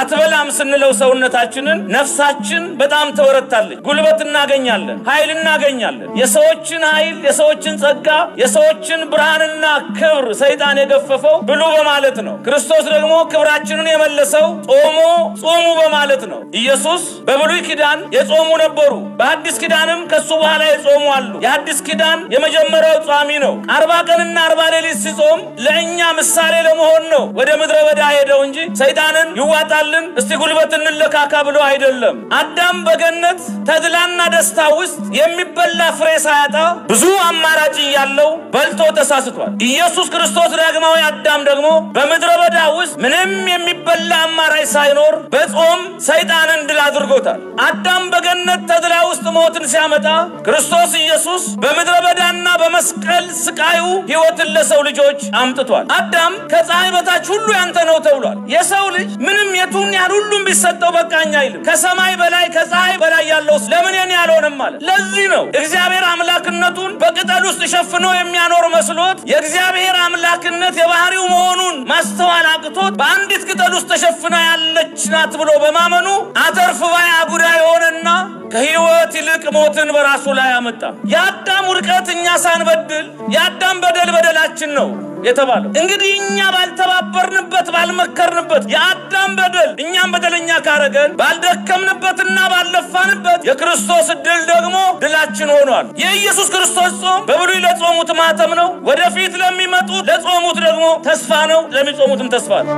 አትበላም ስንለው ሰውነታችንን ነፍሳችን በጣም ተወረታለች። ጉልበት እናገኛለን፣ ኃይል እናገኛለን። የሰዎችን ኃይል፣ የሰዎችን ጸጋ፣ የሰዎችን ብርሃንና ክብር ሰይጣን የገፈፈው ብሉ በማለት ነው። ክርስቶስ ደግሞ ክብራችንን የመለሰው ጾሞ ጾሙ በማለት ነው። ኢየሱስ በብሉይ ኪዳን የጾሙ ነበሩ፣ በአዲስ ኪዳንም ከሱ በኋላ የጾሙ አሉ። የአዲስ ኪዳን የመጀመሪያው ጿሚ ነው። አርባ ቀንና አርባ ሌሊት ሲጾም ለእኛ ምሳሌ ለመሆን ነው ወደ ምድረ በዳ ሄደው እንጂ ሰይጣንን ይዋጣልን እስቲ ጉልበት እንለካካ ብሎ አይደለም። አዳም በገነት ተድላና ደስታ ውስጥ የሚበላ ፍሬ ሳያጣ ብዙ አማራጭ እያለው በልቶ ተሳስቷል። ኢየሱስ ክርስቶስ ዳግማዊ አዳም ደግሞ በምድረ በዳ ውስጥ ምንም የሚበላ አማራጭ ሳይኖር በጾም ሰይጣንን ድል አድርጎታል። አዳም በገነት ተድላ ውስጥ ሞትን ሲያመጣ ክርስቶስ ኢየሱስ በምድረ በዳና በመስቀል ስቃዩ ሕይወትን ለሰው ልጆች አምጥቷል። አዳም ከፀሐይ በታች ሁሉ ያንተ ነው ተብሏል። የሰው ልጅ ምንም የቱን ያህል ሁሉም ቢሰጠው በቃኝ አይልም። ከሰማይ በላይ ከፀሐይ በላይ ያለው ለምን የኔ አልሆነም ማለት። ለዚህ ነው እግዚአብሔር አምላክነቱን በቅጠል ውስጥ ሸፍኖ የሚያኖር መስሎት የእግዚአብሔር አምላክነት የባህሪው መሆኑን ማስተዋል አቅቶት በአንዲት ቅጠል ውስጥ ተሸፍና ያለች ናት ብሎ በማመኑ አተርፍ ባይ አጉዳ የሆነና ከሕይወት ይልቅ ሞትን በራሱ ላይ አመጣ። የአዳም ውድቀት እኛ ሳንበድል የአዳም በደል በደላችን ነው የተባለው እንግዲህ እኛ ባልተባበርንበት ባልመከርንበት የአዳም በደል እኛም በደለኛ ካረገን ባልደከምንበትና ባልለፋንበት የክርስቶስ ድል ደግሞ ድላችን ሆኗል። የኢየሱስ ክርስቶስ ጾም በብሉይ ለጾሙት ማተም ነው። ወደፊት ለሚመጡት ለጾሙት ደግሞ ተስፋ ነው። ለሚጾሙትም ተስፋ ነው።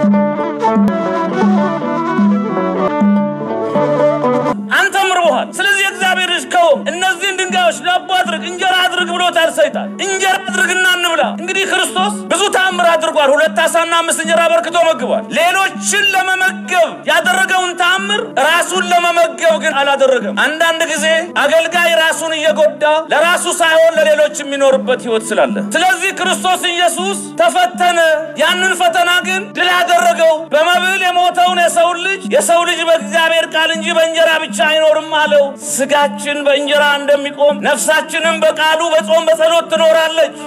አንተም ርቦሃል። ስለዚህ እግዚአብሔር ልጅ ከሆንክ እነዚህን ድንጋዮች ዳቦ አድርግ፣ እንጀራ አድርግ ብሎታል ሰይጣን። እንጀራ አድርግና እንብላ። እንግዲህ ክርስቶስ ብዙ ተአምር አድርጓል። ሁለት ዓሣና አምስት እንጀራ በርክቶ መግቧል። ሌሎችን ለመመገብ ያደረገውን ተአምር ራሱን ለመመገብ ግን አላደረገም። አንዳንድ ጊዜ አገልጋይ ራሱን እየጎዳ ለራሱ ሳይሆን ለሌሎች የሚኖርበት ሕይወት ስላለ፣ ስለዚህ ክርስቶስ ኢየሱስ ተፈተነ። ያንን ፈተና ግን ድል ያደረገው በመብል የሞተውን የሰውን ልጅ የሰው ልጅ በእግዚአብሔር ቃል እንጂ በእንጀራ ብቻ አይኖርም አለው። ስጋችን በእንጀራ እንደሚቆም ነፍሳችንም በቃሉ በጾም በጸሎት ትኖራለች።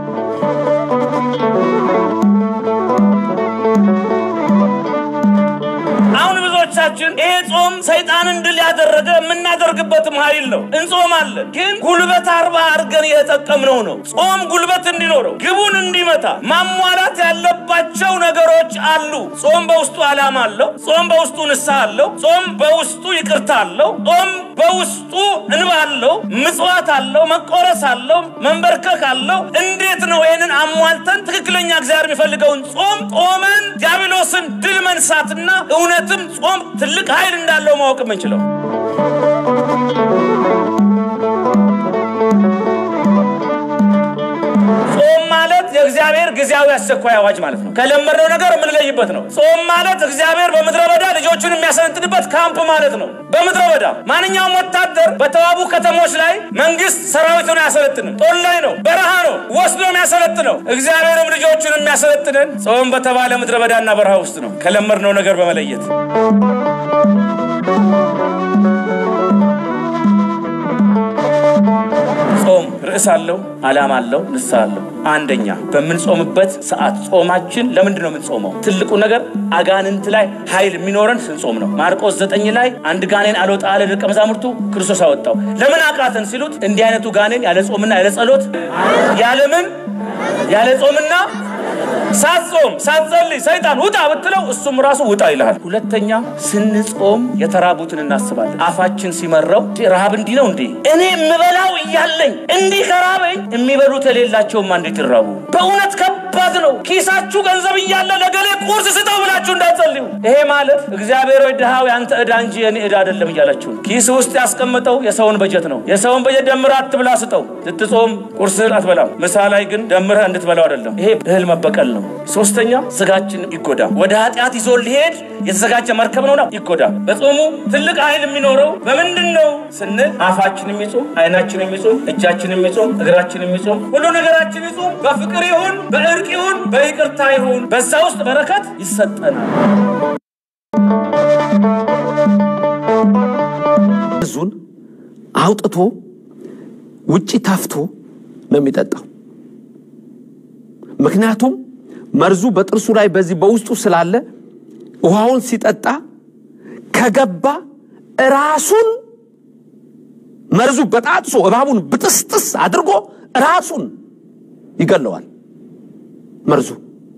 አሁን ብዙዎቻችን ይሄ ጾም ሰይጣንን ድል ያደረገ የምናደርግበትም ኃይል ነው። እንጾማለን፣ ግን ጉልበት አርባ አድርገን እየተጠቀምነው ነው። ጾም ጉልበት እንዲኖረው ግቡን እንዲመታ ማሟላት ያለባቸው ነገሮች አሉ። ጾም በውስጡ ዓላማ አለው። ጾም በውስጡ ንስሐ አለው። ጾም በውስጡ ይቅርታ አለው። ጾም በውስጡ እንባ አለው። ምጽዋት አለው። መቆረስ አለው። መንበርከክ አለው። እንዴት ነው ይህንን አሟልተን ትክክለኛ እግዚአብሔር የሚፈልገውን ጾም ጾመን ዲያብሎስን ድል መንሳትና እውነትም ጾም ትልቅ ኃይል እንዳለው ማወቅ የምንችለው? ጾም ማለት የእግዚአብሔር ጊዜያዊ አስቸኳይ አዋጅ ማለት ነው። ከለመድነው ነገር የምንለይበት ነው። ጾም ማለት እግዚአብሔር በምድረ በዳ ልጆቹን የሚያሰለጥንበት ካምፕ ማለት ነው። በምድረ በዳ ማንኛውም ወታደር በተዋቡ ከተሞች ላይ መንግስት ሰራዊቱን አያሰለጥንም። ጦር ላይ ነው፣ በረሃ ነው ወስዶ የሚያሰለጥነው። እግዚአብሔርም ልጆቹን የሚያሰለጥንን ጾም በተባለ ምድረ በዳና በረሃ ውስጥ ነው፣ ከለመድነው ነገር በመለየት ጾም ርዕስ አለው፣ ዓላማ አለው፣ ንስሐ አለው። አንደኛ በምንጾምበት ሰዓት ጾማችን ለምንድን ነው የምንጾመው? ትልቁ ነገር አጋንንት ላይ ኃይል የሚኖረን ስንጾም ነው። ማርቆስ ዘጠኝ ላይ አንድ ጋኔን አልወጣ አለ ደቀ መዛሙርቱ፣ ክርስቶስ አወጣው። ለምን አቃተን ሲሉት እንዲህ አይነቱ ጋኔን ያለ ጾምና ያለ ጸሎት ያለምን ያለ ጾምና ሳትጾም ሳትጸልይ ሰይጣን ውጣ ብትለው እሱም ራሱ ውጣ ይልሃል። ሁለተኛ ስንጾም የተራቡትን እናስባለን። አፋችን ሲመረው ረሃብ እንዲህ ነው እንዴ? እኔ የምበላው እያለኝ እንዲህ ከራበኝ የሚበሉት የሌላቸውማ እንዴት ይራቡ? በእውነት ከባድ ነው። ኪሳችሁ ገንዘብ እያለ ለገሌ ቁርስ ስጠው ብላችሁ እንዳትጸልዩ። ይሄ ማለት እግዚአብሔር ወይ ድሃው ያንተ ዕዳ እንጂ የኔ ዕዳ አይደለም እያላችሁ ነው። ኪስ ውስጥ ያስቀመጠው የሰውን በጀት ነው። የሰውን በጀት ደምረህ አትብላ ስጠው። ስትጾም ቁርስህን አትበላም። ምሳ ላይ ግን ደምረህ እንድትበላው አይደለም። ይሄ እህል መበቀል ነው። ሶስተኛ ስጋችን ይጎዳ። ወደ ኃጢአት ይዞ ሊሄድ የተዘጋጀ መርከብ ነውና ይጎዳ። በጾሙ ትልቅ ኃይል የሚኖረው በምንድን ነው ስንል አፋችን የሚጾም፣ አይናችን የሚጾም፣ እጃችን የሚጾም፣ እግራችን የሚጾም፣ ሁሉ ነገራችን ይጾም። በፍቅር ይሁን፣ በእርቅ ይሁን፣ በይቅርታ ይሁን፣ በዛ ውስጥ በረከት ይሰጠናል። ዙን አውጥቶ ውጪ ታፍቶ ነው የሚጠጣው። ምክንያቱም መርዙ በጥርሱ ላይ በዚህ በውስጡ ስላለ ውሃውን ሲጠጣ ከገባ ራሱን መርዙ በጣጥሶ እባቡን ብጥስጥስ አድርጎ ራሱን ይገለዋል። መርዙ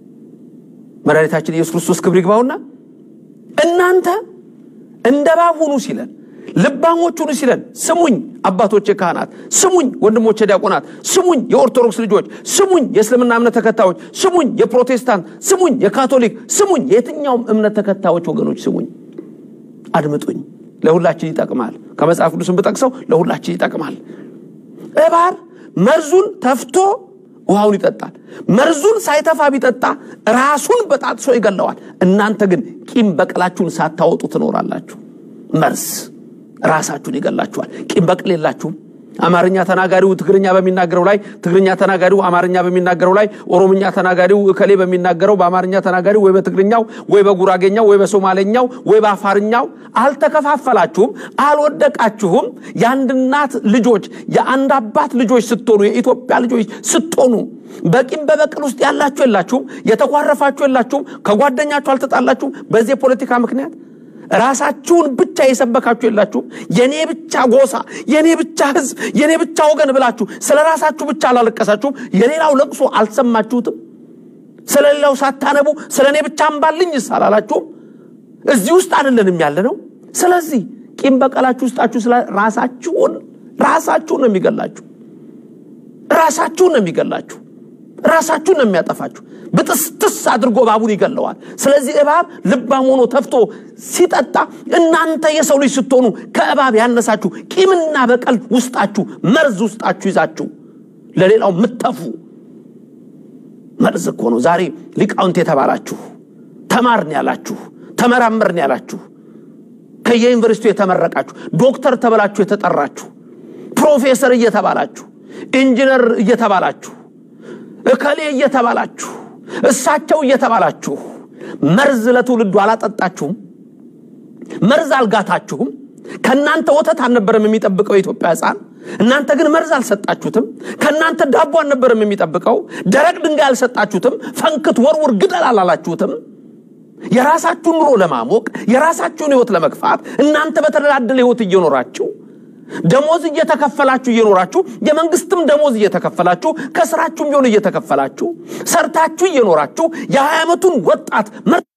መድኃኒታችን ኢየሱስ ክርስቶስ ክብር ይግባውና እናንተ እንደ እባብ ሁኑ ሲለን ልባሞች ሁኑ ሲለን፣ ስሙኝ አባቶቼ ካህናት፣ ስሙኝ ወንድሞቼ ዲያቆናት፣ ስሙኝ የኦርቶዶክስ ልጆች፣ ስሙኝ የእስልምና እምነት ተከታዮች፣ ስሙኝ የፕሮቴስታንት፣ ስሙኝ የካቶሊክ፣ ስሙኝ የየትኛውም እምነት ተከታዮች ወገኖች ስሙኝ፣ አድምጡኝ። ለሁላችን ይጠቅማል። ከመጽሐፍ ቅዱስን ብጠቅሰው ለሁላችን ይጠቅማል። እባብ መርዙን ተፍቶ ውሃውን ይጠጣል። መርዙን ሳይተፋ ቢጠጣ ራሱን በጣጥሶ ይገለዋል። እናንተ ግን ቂም በቀላችሁን ሳታወጡ ትኖራላችሁ። መርዝ ራሳችሁን ይገላችኋል። ቂም በቀል የላችሁም። አማርኛ ተናጋሪው ትግርኛ በሚናገረው ላይ፣ ትግርኛ ተናጋሪው አማርኛ በሚናገረው ላይ፣ ኦሮምኛ ተናጋሪው እከሌ በሚናገረው በአማርኛ ተናጋሪው ወይ በትግርኛው ወይ በጉራጌኛው ወይ በሶማሌኛው ወይ በአፋርኛው አልተከፋፈላችሁም፣ አልወደቃችሁም። የአንድ እናት ልጆች የአንድ አባት ልጆች ስትሆኑ የኢትዮጵያ ልጆች ስትሆኑ በቂም በበቀል ውስጥ ያላችሁ የላችሁም። የተኳረፋችሁ የላችሁም። ከጓደኛችሁ አልተጣላችሁም። በዚህ የፖለቲካ ምክንያት ራሳችሁን ብቻ የሰበካችሁ የላችሁም። የኔ ብቻ ጎሳ፣ የኔ ብቻ ህዝብ፣ የኔ ብቻ ወገን ብላችሁ ስለ ራሳችሁ ብቻ አላለቀሳችሁም። የሌላው ለቅሶ አልሰማችሁትም። ስለ ሌላው ሳታነቡ ስለ እኔ ብቻ አንባልኝስ አላላችሁም። እዚህ ውስጥ አይደለንም ያለ ነው። ስለዚህ ቂም በቀላችሁ ውስጣችሁ ስለ ራሳችሁን ራሳችሁን ነው የሚገላችሁ። ራሳችሁን ነው የሚገላችሁ። ራሳችሁን ነው የሚያጠፋችሁ። ብጥስጥስ አድርጎ እባቡን ይገለዋል። ስለዚህ እባብ ልባም ሆኖ ተፍቶ ሲጠጣ እናንተ የሰው ልጅ ስትሆኑ ከእባብ ያነሳችሁ ቂምና በቀል ውስጣችሁ መርዝ ውስጣችሁ ይዛችሁ ለሌላው ምተፉ መርዝ እኮ ነው። ዛሬ ሊቃውንት የተባላችሁ ተማርን ያላችሁ ተመራመርን ያላችሁ ከየዩኒቨርሲቲው የተመረቃችሁ ዶክተር ተብላችሁ የተጠራችሁ ፕሮፌሰር እየተባላችሁ ኢንጂነር እየተባላችሁ እከሌ እየተባላችሁ እሳቸው እየተባላችሁ መርዝ ለትውልዱ አላጠጣችሁም። መርዝ አልጋታችሁም። ከእናንተ ወተት አልነበረም የሚጠብቀው የኢትዮጵያ ሕፃን። እናንተ ግን መርዝ አልሰጣችሁትም። ከእናንተ ዳቦ አልነበረም የሚጠብቀው። ደረቅ ድንጋይ አልሰጣችሁትም። ፈንክት፣ ወርውር፣ ግደል አላላችሁትም። የራሳችሁን ኑሮ ለማሞቅ የራሳችሁን ህይወት ለመግፋት እናንተ በተደላደለ ህይወት እየኖራችሁ ደሞዝ እየተከፈላችሁ እየኖራችሁ የመንግስትም ደሞዝ እየተከፈላችሁ ከስራችሁም ቢሆን እየተከፈላችሁ ሰርታችሁ እየኖራችሁ የሀያ ዓመቱን ወጣት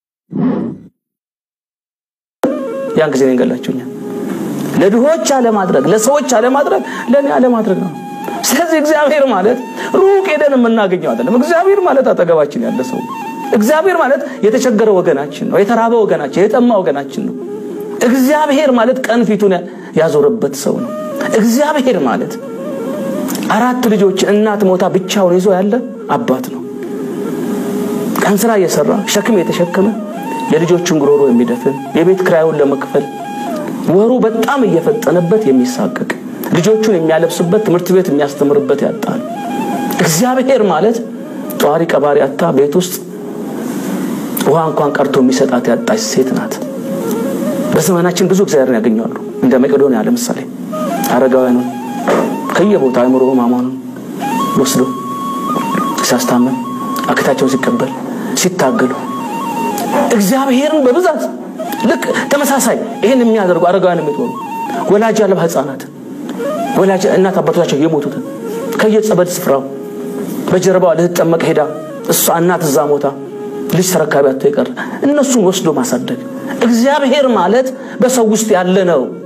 ያን ጊዜ ገላችሁኛል። ለድሆች አለማድረግ፣ ለሰዎች አለማድረግ፣ ለእኔ አለማድረግ ነው። ስለዚህ እግዚአብሔር ማለት ሩቅ ሄደን የምናገኘው አይደለም። እግዚአብሔር ማለት አጠገባችን ያለ ሰው እግዚአብሔር ማለት የተቸገረ ወገናችን ነው። የተራበ ወገናችን፣ የጠማ ወገናችን ነው። እግዚአብሔር ማለት ቀን ፊቱን ያዞረበት ሰው ነው። እግዚአብሔር ማለት አራት ልጆች እናት ሞታ ብቻውን ይዞ ያለ አባት ነው። ቀን ስራ እየሰራ ሸክም የተሸከመ የልጆችን ጉሮሮ የሚደፍን የቤት ክራዩን ለመክፈል ወሩ በጣም እየፈጠነበት የሚሳቀቅ ልጆቹን የሚያለብስበት ትምህርት ቤት የሚያስተምርበት ያጣል። እግዚአብሔር ማለት ጠዋሪ ቀባሪ አታ ቤት ውስጥ ውሃ እንኳን ቀርቶ የሚሰጣት ያጣች ሴት ናት። በዘመናችን ብዙ እግዚአብሔርን ያገኘዋሉ። እንደ መቄዶንያ ለምሳሌ አረጋውያኑን ከየቦታ አእምሮ ሕሙማኑን ወስዶ ሲያስታመም አክታቸውን ሲቀበል ሲታገሉ እግዚአብሔርን በብዛት ልክ ተመሳሳይ ይህን የሚያደርጉ አረጋውያን የሚትሆኑ ወላጅ አልባ ህፃናት ወላጅ እናት አባቶቻቸው የሞቱትን ከየጸበል ስፍራው በጀርባዋ ልትጠመቅ ሄዳ እሷ እናት እዛ ሞታ ልጅ ተረካቢ አጥቶ የቀረ እነሱን ወስዶ ማሳደግ እግዚአብሔር ማለት በሰው ውስጥ ያለ ነው።